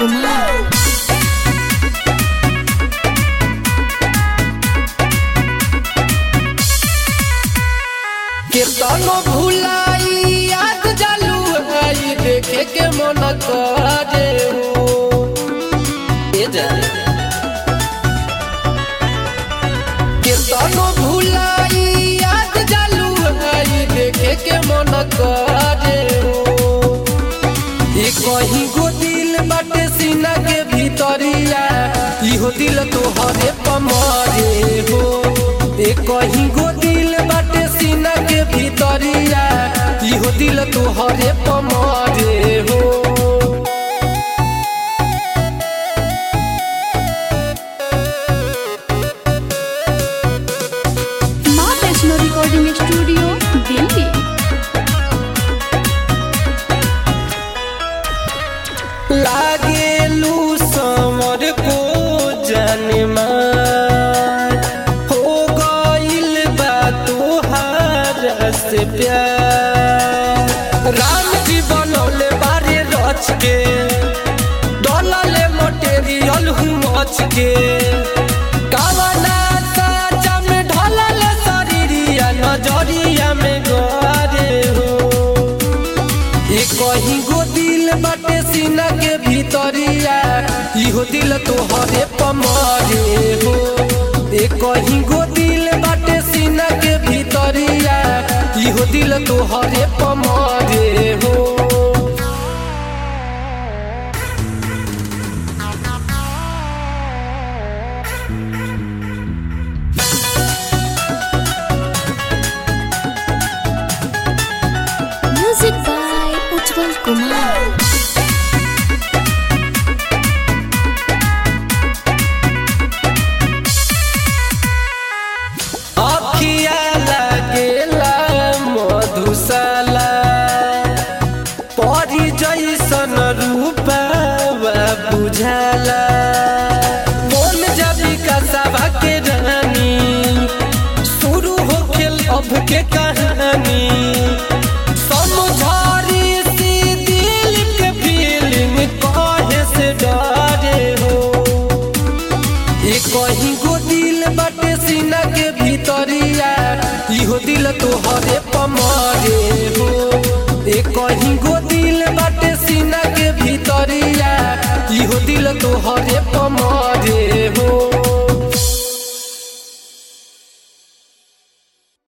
कुमार केतनो भुलाई याद जालू आई देखे के मन करे हो ए जा केतनो भुलाई याद जालू आई देखे के मन करे हो ए कहीं गो दिल बाटे सीना के भीतरिया इहो दिल तोहरे पमरे हो ए कहीं गो दिल बाटे सीना के भीतरिया इहो दिल तोहरे पमरे हो माँ वैष्णो रिकॉर्डिंग स्टूडियो दिल्ली लागेलू समर को जनमा हो गइल बा तोहार से प्यार राम जी बनौले बारे रच के डलले मटेरियल हूँ मच के कावना साचा में ढलल शरीरिया नजरिया में गरे हो ए कहीं गो दिल बाटे सीना के भीतरिया इहो दिल तोहरे पमरे हो ए कहीं गो दिल बाटे सीना के भीतरिया इहो दिल तोहरे पमरे हो म्यूजिक बाय उज्जवल कुमार अखिया लागेला मधुशाला परी जैसन रूपा बुझाला बोल जबी का सभा के रानी शुरू हो खेल अब के कहानी समझारी सी दिल के फीलिंग कहे से डरे हो ए कहीं गो दिल बाटे सीना के भीतरिया इहो दिल तोहरे पमरे हो ए कहीं गो दिल बाटे सीना के भीतरिया इहो दिल तोहरे पमरे